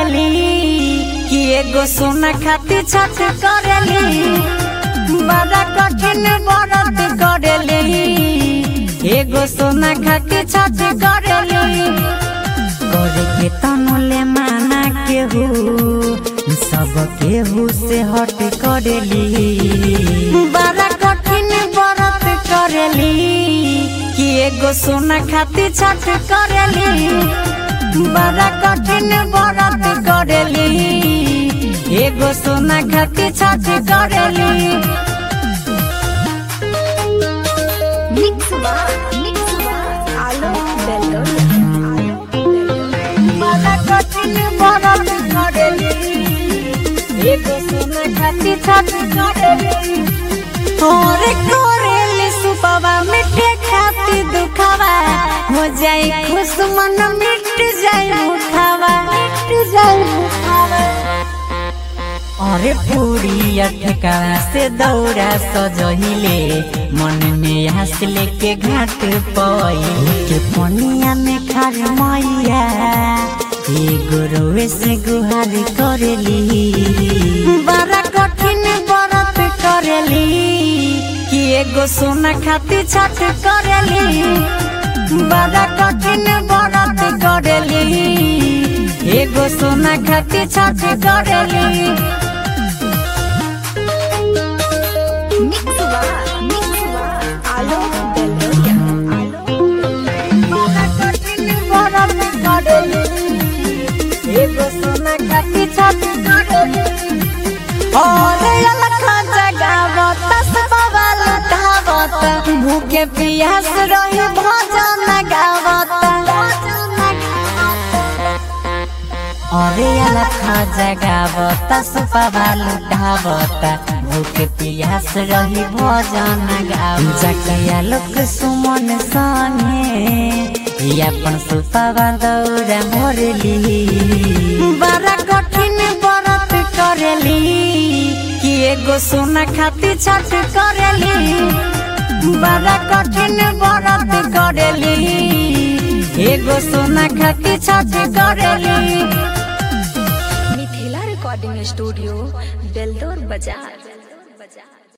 करेली कि एगो सोना खातिर छठ करेली बड़ा कठिन व्रत करेली एगो सोना खातिर छठ करेली करे के तनुले माना केहू सब केहू से हट करेली बड़ा कठिन व्रत करेली कि एगो सोना खातिर छठ करेली बड़ा कठिन व्रत करेली एगो सोना खातिर छठ करेली Mix one, mix one. Alo, bello, alo, बड़ा कठिन व्रत करेली एगो सोना खातिर छठ करेली और करेली सुपवा मिठे खातिर दुखावा हो जाए खुश मन मिट जाए मुखावा मिट जाए मुखावा अरे पूरी अटका से दौड़ा सजहिले मन में हंस लेके घाट पई के पनिया में खार मैया एगो रोवे से गुहार करेली बड़ा कठिन व्रत करेली कि एगो सोना खातिर छठ करेली बड़ा कठिन व्रत करेली एगो सोना खातिर छठ करेली Mix one, mix one. Alo, bello, alo, बड़ा कठिन व्रत करेली एगो सोना खातिर छठ करेली और अलखा जगावत सबवा लुटावत भूखे पियास रही भजन गावत अरे अलखा जगावत सबवा लुटावत भूखे पियास रही भजन गावत जकिया लोक सुमन संगे अपन सुपवा दौड़ा मोरली बड़ा कठिन व्रत करेली कि एगो सोना खातिर छठ करेली बड़ा कठिन व्रत करेली एगो सोना खातिर छठ करेली मिथिला रिकॉर्डिंग स्टूडियो बेलदौर बाजार